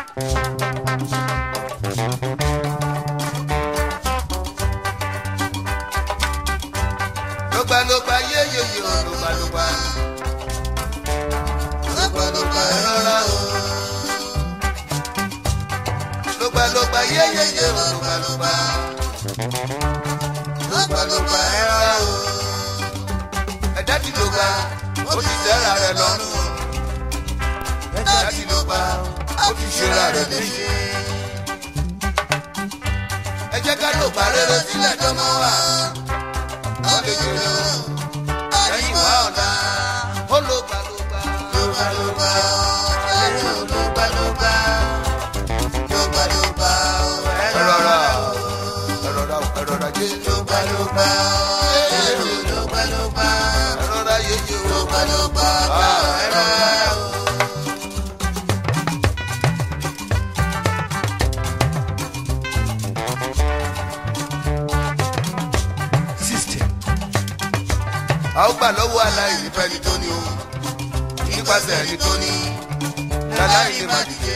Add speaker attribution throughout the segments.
Speaker 1: lógbàlógbà yéyéyé o lógbàlógbà lógbàlógbà ẹ rọra o lógbàlógbà yéyéyé o lógbàlógbà lógbàlógbà ẹ rọra o ẹ̀dá tí ló gbà ó ti tẹ́ra rẹ̀ lọ́rùn ẹ̀dá tí ló gbà ó ti ṣera rẹ̀ léṣe ẹ jẹ́ ká ló bá rere sílẹ̀ dánmọ́ wa ó lè jèrè o ẹ̀yìn wá ọ̀la ó ló gbà ló gbà ló gbà ló gbà ẹ̀rọ ló gbà ló gbà ló gbà ló gbà ẹ rọra ẹ rọra ẹ rọra jẹ́ ló gbà ló gbà ẹ̀rọ ló gbà ló gbà ẹ rọra yéye o ló gbà ló gbà ẹ rọra o.
Speaker 2: system
Speaker 1: a ó gbà lọ́wọ́ aláìní fẹ́ni tó ní o nípasẹ̀ ẹni tó ní láláìní má dìde.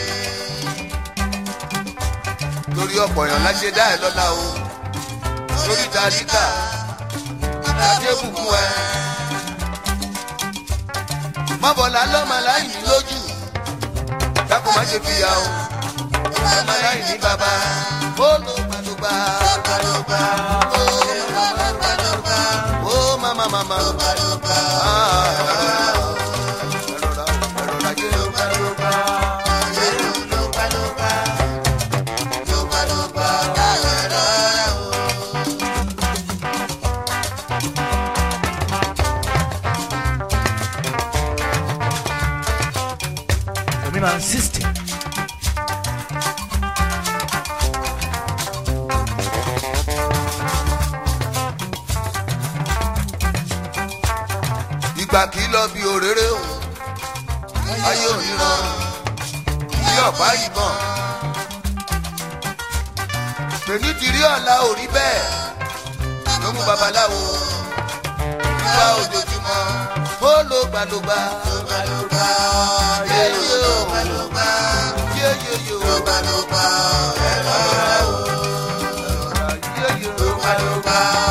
Speaker 1: lórí ọ̀pọ̀ èèyàn láṣẹ dá ẹ lọ́la o lórí tàdíkà ìdájẹ́ bùkún ẹ. mọ́bọ̀lá lọ́mọ aláìní lójú dákun má ṣe fìyà o lọ́mọ aláìní bàbá ó ló gbàdúgbà gbàdúgbà ó gbàdúgbà ó mama mama gbàdúgbà ẹ̀rọra ẹ̀rọra jẹ́ gbàdúgbà ẹ̀rọ ló gbàdúgbà ló gbàdúgbà ẹ̀rọra o.
Speaker 2: dominant system
Speaker 1: ìgbà kì í lọ bí òréré o ayé òníran bí ọ̀pá ìbọn pèní ti rí ọ̀la ò rí bẹ́ẹ̀ ló mú babaláwo ìgbà ojoojúmọ́ ó ló gbàlógbà yéyé o yéyé o ẹ̀rọ o yéyé o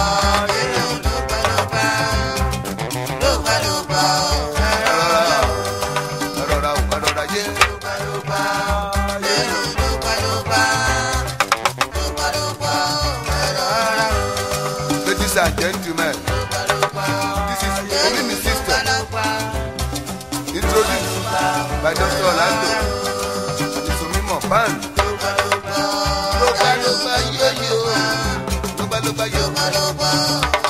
Speaker 1: ẹ̀rọra o ẹ̀rọra yé ladies and gentlemen this is only my sister introduced by dr orlando adesomimo pan lógbàlógbà yéyé o lógbàlógbà yéyé o.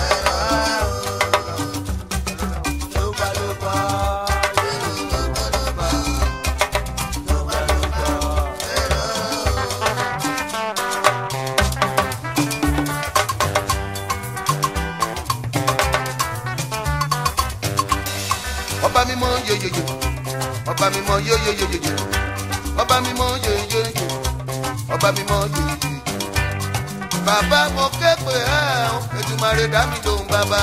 Speaker 1: ọba mímọ́ yeyeye ọba mímọ́ yeyeyeye ọba mímọ́ yeyeye ọba mímọ́ yeyeye bàbá mo ké pè ẹ́ o Èdùmàrè dá mi lóhùn bàbá.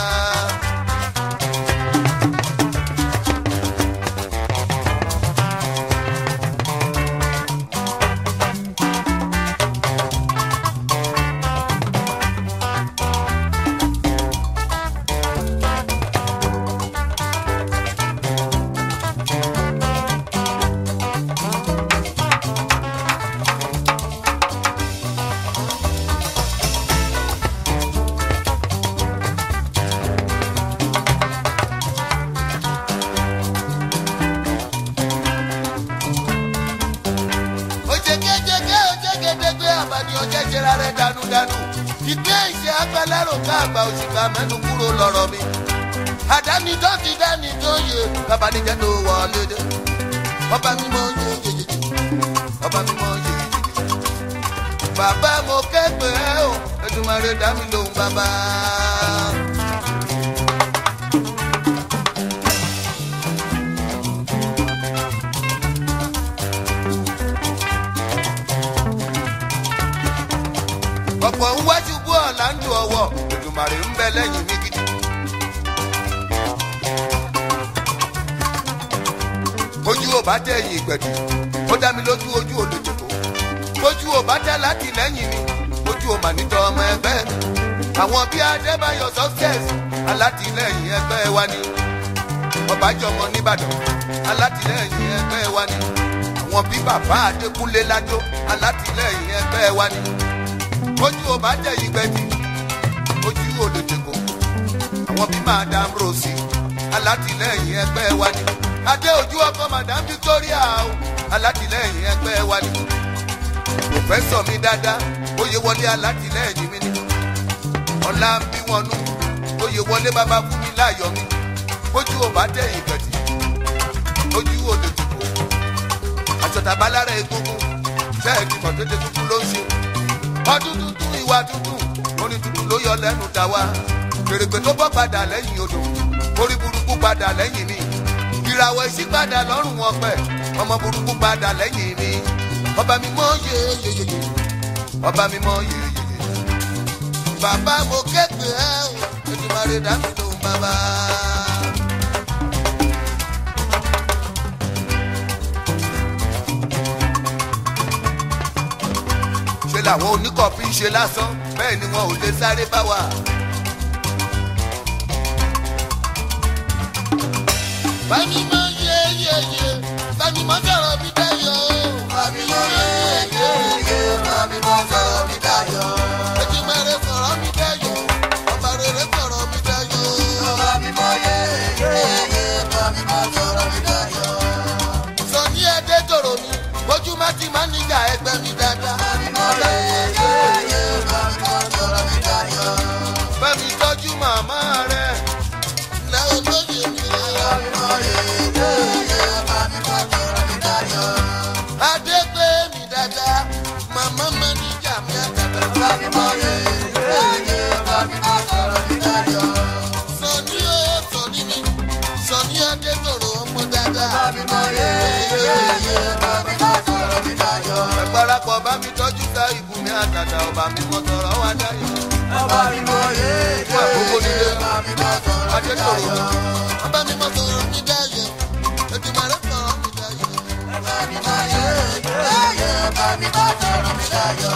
Speaker 1: ojegejege ojegedegbe abani ọjẹjẹra rẹ danudanu ìgbé ìṣe agbẹlẹrò ká àgbà òṣìkà mẹnu kúrò lọ́rọ̀ mi àdáni tó ti dání tó yẹ babanijẹ tó wọlé dé ọba mímọ́ yeyeye ọba mímọ́ yeyeye bàbá mo kẹgbẹ o Èdùmàrè dá mi lóhùn bàbá. ọ̀pọ̀ ń wájú bú ọ̀la ń lu ọwọ́ Èdùmàrè ń bẹ lẹ́yìn mi gidi. ojú ò bá tẹ̀yìn ìgbẹ̀dù ó dá mi lójú ojú olùdókò ojú ò bá dá láti lẹ́yìn mi ojú ò mà nítọ́ ọmọ ẹgbẹ́ mi àwọn bíi adébáyọ̀ success alátìlẹ́yìn ẹgbẹ́ wa ni ọbàjọmọ nìbàdàn alátìlẹ́yìn ẹgbẹ́ wa ni àwọn bíi bàbá adékúnlé ládó alátìlẹ́yìn ẹgbẹ́ wa ni ojú ò bá jẹ́ ìgbẹ́jì ojú olùdókò àwọn bíi madam rosie alátìlẹ́yìn ẹgbẹ́ wa ni adé ojú ọkọ madam victoria o alátìlẹ́yìn ẹgbẹ́ wa ni pòfẹ́sọ̀ mi dáadáa oyè wọlé alátìlẹ́yìn mi ni ọ̀la ń bí wọn nú oyè wọlé bàbá fún mi láàyò mi ojú ò bá tẹ̀ ìgbẹ̀tì ojú ò lè dìbò àjọta balára egungun bẹ́ẹ̀ ni mọ̀tẹ́tẹ́ tuntun ló ń ṣe ọdún tuntun ìwà tuntun orin tuntun ló yọ lẹ́nu dá wa fèrèpè tó bọ́ padà lẹ́yìn odò orí burúkú padà lẹ́yìn mi ìràwọ̀ èsì padà lọ́rùn wọn pẹ̀ ọmọ burúkú padà lẹ́yìn mi ọba mi mọ yeyeyeye ọba mi mọ yeyeyeye bàbá mo képe ẹ o Èdùmàrè dá mi lóhùn bàbá. ṣe làwọn oníkọ̀ọ́fì ń ṣe lásán bẹ́ẹ̀ ni wọn ò lè sáré bá wa. bámi mọ yeyeye bámi mọ sọ̀rọ̀ mi dayọ̀. bámi mọ yeyeye bámi mọ sọ̀rọ̀ mi dayọ̀. Èdùmàrè sọ̀rọ̀ mi dayọ̀ ọba rere sọ̀rọ̀ mi dayọ̀. bámi mọ yeyeye bámi mọ sọ̀rọ̀ mi dayọ̀. sọ ní ẹdẹ tòrò mi bójú má ti má níjà ẹgbẹ́ mi dáadáa. bámi mọ yeyeye bámi mọ sọ̀rọ̀ mi dayọ̀. bámi tọ́jú màmá rẹ̀ lẹ́wọ̀n lóye mi rẹ̀. bámi mọ yeyeye bámi mọ sọ̀rọ̀ mi dayọ̀. adé gbé mi dáadáa màmá mẹ́nìjà mi àtàtà. bámi mọ yeyeye bámi mọ sọ̀rọ̀ mi dayọ̀. sọ̀ni ó sọ̀ni mi sọ̀ni adé tòrò ọmọ dáadáa. bámi mọ yeyeye bámi mọ sọ̀rọ̀ mi dayọ̀. ẹ parapọ̀ bá mi tọ́jú ká ìbùnmi àtàtà ọba mi mọ sọ̀rọ̀ wá dáyọ̀.
Speaker 3: Ọba mi mọ yéé
Speaker 1: fún àkókò nílé
Speaker 3: ọba mi mọ sọ̀rọ̀ mi
Speaker 1: adé tòrò
Speaker 3: dayọ̀.
Speaker 1: ọba mi mọ sọ̀rọ̀ mi dáyọ̀. Èdùmàrè sọ̀rọ̀ mi dáyọ̀.
Speaker 3: Ọba mi mọ yéé ọba mi mọ sọ̀rọ̀ mi dayọ̀.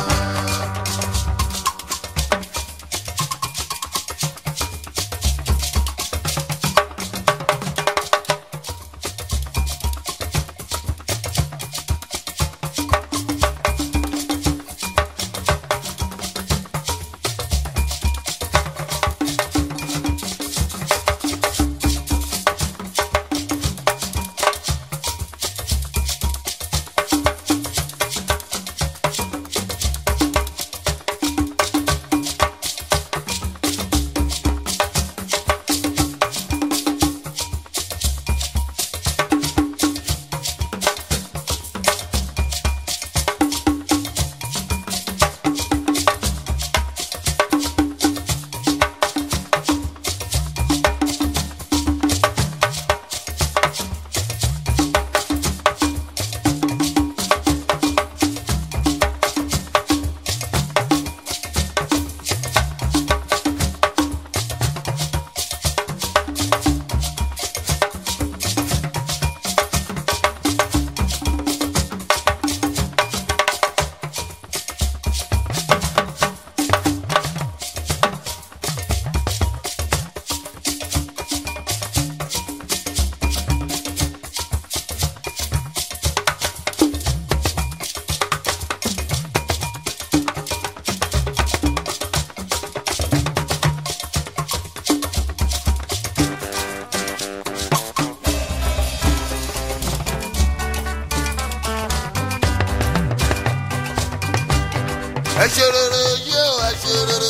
Speaker 1: ẹ ṣe rere yé o ẹ ṣe rere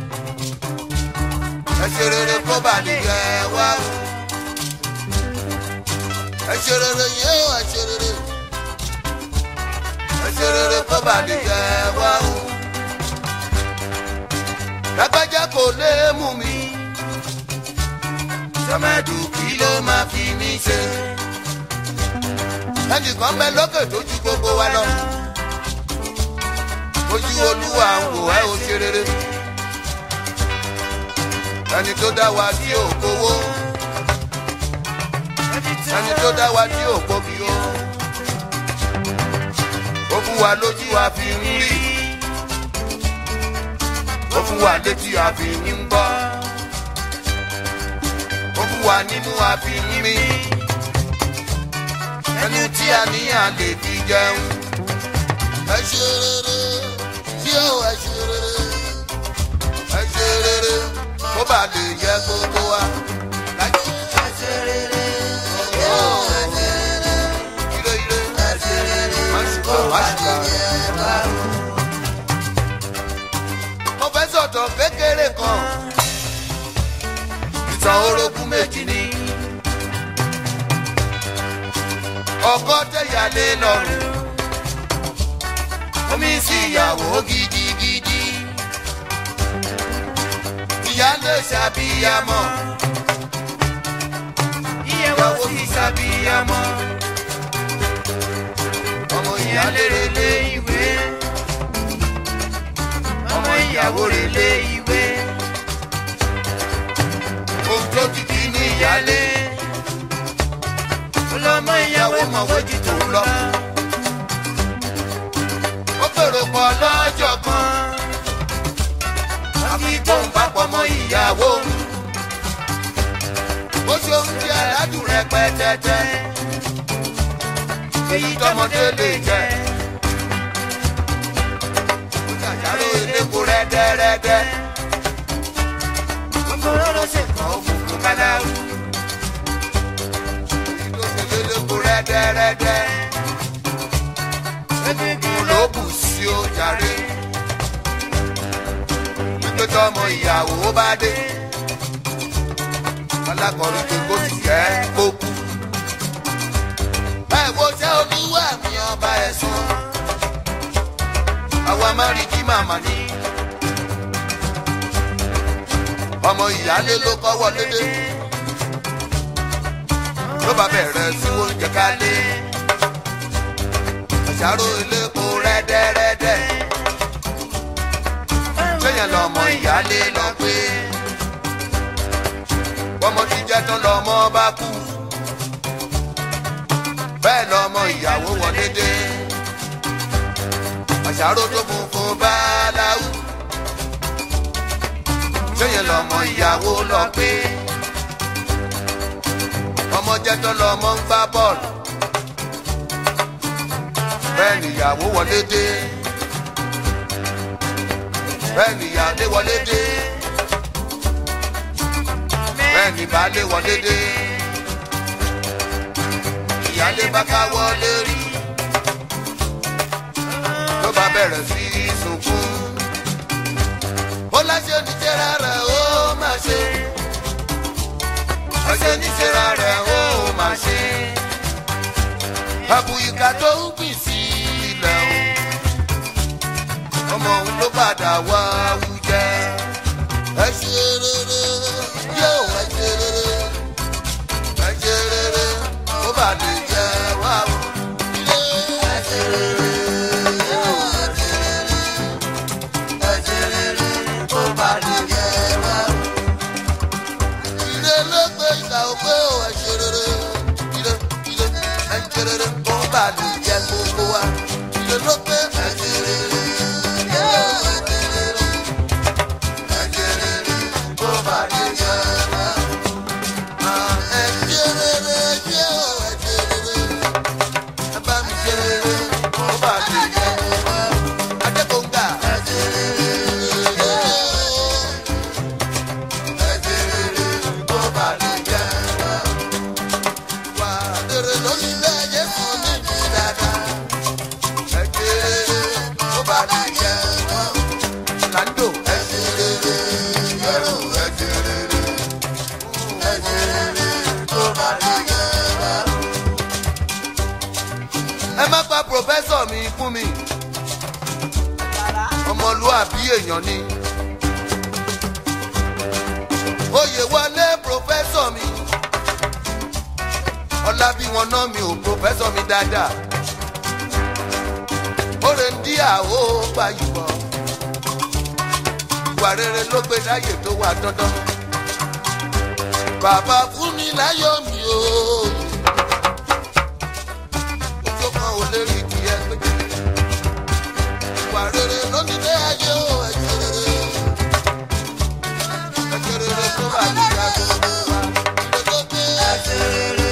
Speaker 1: ẹ ṣe rere kó bá nìyẹn wá o ẹ ṣe rere yé o ẹ ṣe rere ẹ ṣe rere kó bá nìyẹn wá o lágbájá kò lè mú mi sọmẹdù kí ló máa fi mí ṣe ẹnìkan bẹ lókè tó ju gbogbo wa lọ ojú olúwa ń wò ẹ́ ò ṣe rere ẹni tó dá wa tí ò kówó ẹni tó dá wa tí ò kóbi ó wa lójú a fi ń rí ó fún wa létí a fi ń gbọ́ ó fún wa nínú a fi ń mí ẹnu tí a ní à lè fi jẹun. ẹ ṣe rere tí ó ẹ ṣe rere ẹ ṣe rere kó bá lè yẹ gbogbo wa. ẹ ṣe rere ó ẹ ṣe rere ire ire ẹ ṣe rere má ṣùgbọ́n má ṣùgbọ́n. mo fẹ́ sọ̀tọ̀ kékeré kan ìtàn orogún méjì ni ọkọ tẹ̀yàlé lọ́rùn omi sí ìyàwó gidigidi ìyálé ṣàbíyamọ ìyàwó sì ṣàbíyamọ ọmọ ìyálé relé ìwé ọmọ ìyàwó relé ìwé ohun tó ti di ní ìyálé ọlọmọ ìyàwó mọ̀wéjì tó ń lọ. ó fèrò pọ̀ lọ́jọ́ kan àfi tó ń papọ̀ mọ́ ìyàwó. ó ṣe oúnjẹ aládùn rẹpẹtẹtẹ èyí tọmọdé lè jẹ. ó ṣàṣàrò eléko rẹ́dẹ́rẹ́dẹ́. gbogbo rọ́rọ́ ṣèkọ́ òkùnkùn káláwù lóko rẹ́dẹ́rẹ́dẹ́. Egungun ló bù sí ó jàre. Wípé tọmọ ìyàwó bá dé. Alákọ̀ọ́rin tó kó sì jẹ́ kó kú. Ẹ wo ṣẹ́ olúwa mi ọba ẹ̀sán. Àwa máa rí kí màmá ní. Ọmọ ìyálé ló kọ́ wọlé dé ló bá bẹ̀rẹ̀ sí oúnjẹ kálé. àṣàrò elépo rẹ́dẹ́rẹ́dẹ́. lẹ́yìn lọ́mọ ìyáálé lọ pé. bọ́mọ ti jẹ́ tán lọ́mọ bá kú. bẹ́ẹ̀ lọ́mọ ìyàwó wọlé dé. àṣàrò tó funfun bá láwù. lẹ́yìn lọ́mọ ìyàwó lọ pé ọmọ jẹ́ tán lọ́mọ ń gbá bọ́ọ̀lù. bẹ́ẹ̀ nìyàwó wọlé dé. bẹ́ẹ̀ nìyàlé wọlé dé. bẹ́ẹ̀ ni baálé wọlé dé. ìyálé bá ká wọlé rí. ló bá bẹ̀rẹ̀ sí í sunkún. ó láṣẹ oníṣẹ́ rárá ó máa ṣe ọṣẹ níṣẹ́ra rẹ̀ ó máa ṣe. àbùyíká tó ń gbìn sí ilẹ̀ o. ọmọ òun ló padà wá wújẹ́. ẹ ṣe rere yóò ẹ ṣe rere. ẹ ṣe rere ó bà lè jẹ wá o. ẹ ṣe rere yóò ẹ ṣe rere. ẹ ṣe rere ó bà lè jẹ wá o ire ló gbé ìgbà òpé ò ẹ ṣe rere ire ire ẹ ṣe rere kó bá lè jẹ gbogbo wa ire ló gbé ẹ ṣe rere ire ẹ ṣe rere ẹ ṣe rere kó bá lè jẹ wa. Ah, ẹ ṣe rere ṣé ò ẹ ṣe rere ẹ bá mi ṣe rere kó bá lè jẹ wa. Adékòǹgà ẹ ṣe rere. ẹ má pa pòfẹ́sọ̀ mi fún mi ọmọlúwàbí èèyàn ni oyè wọlé pòfẹ́sọ̀ mi ọlá bí wọn ná mi ò pòfẹ́sọ̀ mi dáadáa oore ń dí àwọ̀ gbàyùbọ̀ ìwà rere ló gbé láyè tó wà dandan bàbá fún mi láyọ̀ mi o ojú kan ò lè rí ìdíyẹ pé ìwà rere lónìí lé ayé o ẹ̀jẹ̀ rere. ẹ̀jẹ̀ rere tó bá ní ìyá gbogbo wa. ilé tó gbé ẹ̀jẹ̀ rere.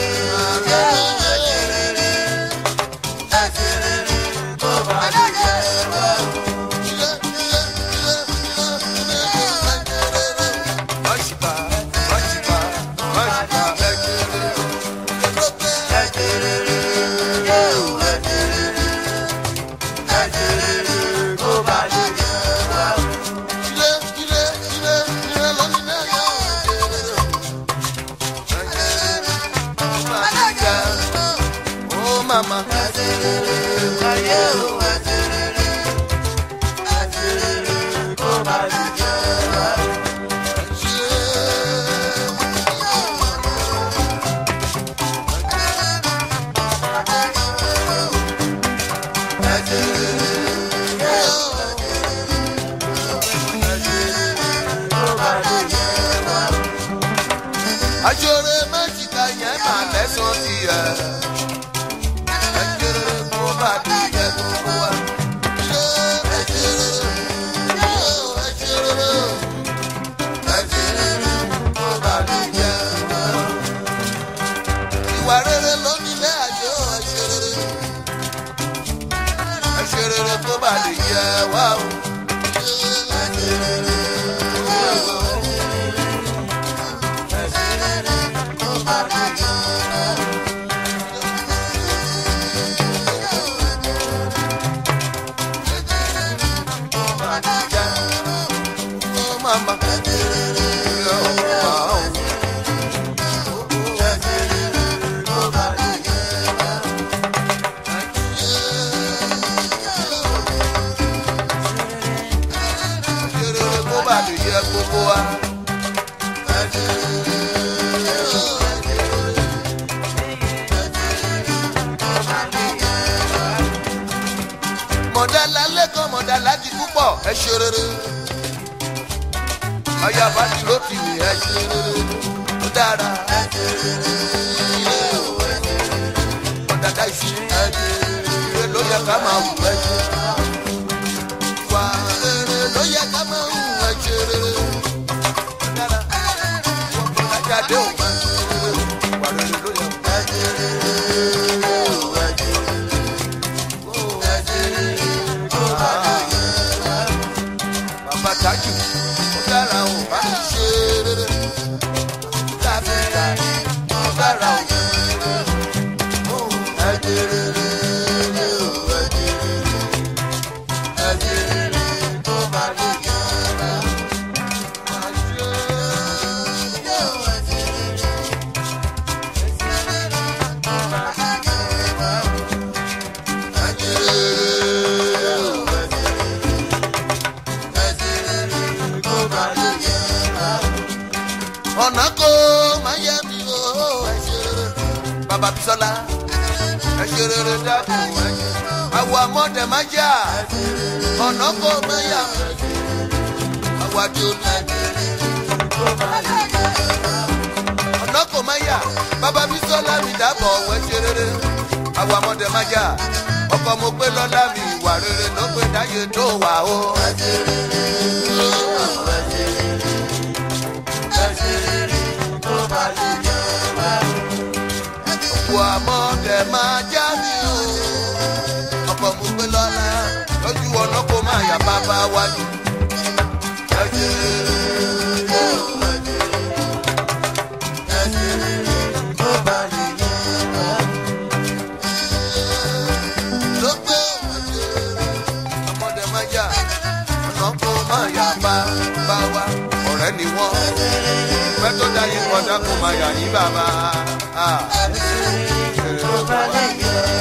Speaker 1: ilé ilé ilé ilé ilé ẹ̀jẹ̀ rere. ọ̀ṣìkà ọ̀ṣìkà ọ̀ṣìkà ẹ̀jẹ̀ rere. ilé tó gbé ilé ilé ilé ilé lónìí lé ayé o ẹ̀jẹ̀ rere. ẹ̀jẹ̀ rere tó bá ní ìyá. ó màmá. Ajore méjìká yẹn máa lẹ́sàn sí ẹ̀. Ẹjẹrẹ kó bá di jẹ gbogbo wa. Ṣé ẹjẹrẹ yóò ẹjẹrẹ ẹjẹrẹ kó bá di jẹ wa. Ìwà rere ló nílé ayé o ẹjẹrẹ. Ẹjẹrẹ kó bá di jẹ wa o. Ṣé ẹjẹrẹ yóò. Oh, mama. Gbogbo wa. Mọ̀dálá lẹ́kọ̀ọ́ mọ̀dálá di púpọ̀ ẹ ṣe rere ọyá bá ti ló ti wì ẹ ṣe rere ó dára ẹ ṣe rere ilé o ẹ ṣe rere ọ̀dàdà ìṣe ẹ ṣe rere ló yẹ ká máa wù ẹ ṣe wà rere ló yẹ ká máa wù ẹ ṣe rere ó dára ọ̀dàdà dé ò máa ṣe rere wà rere ló yẹ ká ṣe rere o ẹ ṣe rere o ẹ ṣe rere ó dára bàbá tájù ó dára ò bá mi ṣe rere dábìlà ó dára ò ṣe rere ó ẹ̀jẹ̀ rere ó ẹ̀jẹ̀ rere ẹ̀jẹ̀ rere tó bá mi ṣe rere má ṣe ó ẹ̀jẹ̀ rere ẹ̀jẹ̀ rere tó bá mi ṣe rere ẹ̀jẹ̀ rere ó ọ̀nà kò má yẹ mi o ẹ ṣe rere bàbá bisola ẹ ṣe rere dákun ẹ ṣe àwọ̀ àmọ́dẹ má jà ọ̀nà kò má yà àwọ̀ àdé olú ọ̀nà kò má yà bàbá bisola mi dábọ̀ ẹ ṣe rere àwọ̀ àmọ́dẹ má jà ọkọ̀ mo pé lọ́lá mi ìwà rere ló pé dáyé tó wà o ẹ ṣe rere ẹ ṣe rere òkú àmọ́dẹ máa já mi o ọkọ̀ mo gbé lọ́la lójú ọ̀nà kó máa yà bàbá wájú. Ẹ ṣe rere o, ẹ ṣe rere, ẹ ṣe rere, tó bá lè yẹ wá. Ló gbé ẹ ṣe rere, àmọ́dẹ máa já ọ̀nà kó máa yà bàbá wa. Ọ̀rẹ́ ni wọ́n pẹ́ tó dá yín kọjá kó máa yà yín bàbá. Ah. Ẹ ṣe rere, tó bá lè yẹ wá.